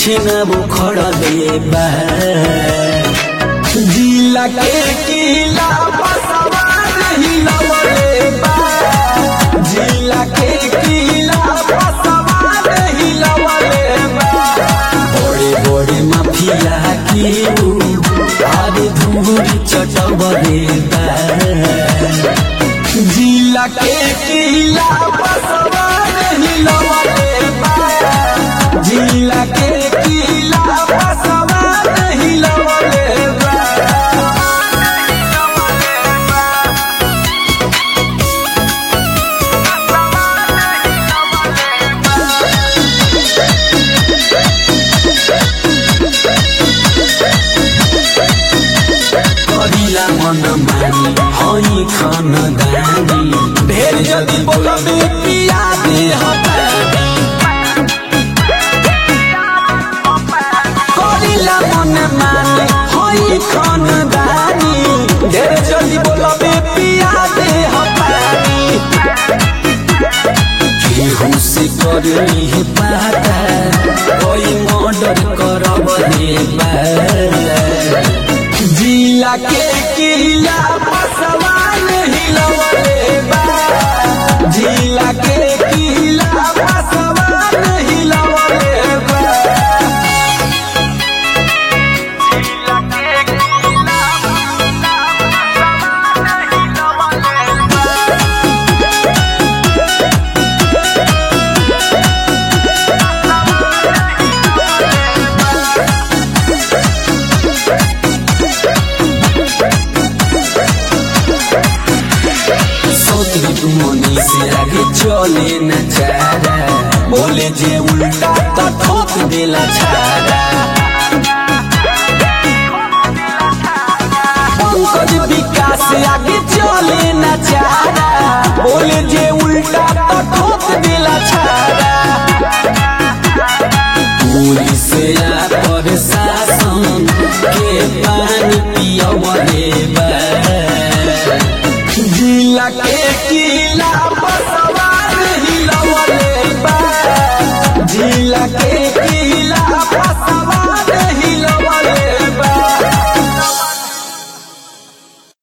पीछे न वो खड़ा दे बा जिला के किला बसवा नहीं लवले बा जिला के किला बसवा नहीं लवले बा बड़े बड़े माफिया की आरे धूरी चटवले बा जिला के किला बसवा नहीं लवले बा जिला के किला बसवा नहीं लवले बा करिला मन मानी हई खन दानी ढेर जदि बोलबे पिया दे हटानी करिला मन मानी हई खन दानी ढेर जदि बोलबे पिया दे हटानी केहू से करनी है पाता कोई मर्डर करब रे जिला के किला बसवा नहीं लवले बा जिला के किला बसवा नहीं लवले बा सोतरी तुमनी से आगे चले न चारा बोले जे उल्टा तो ठोक देला छाड़ा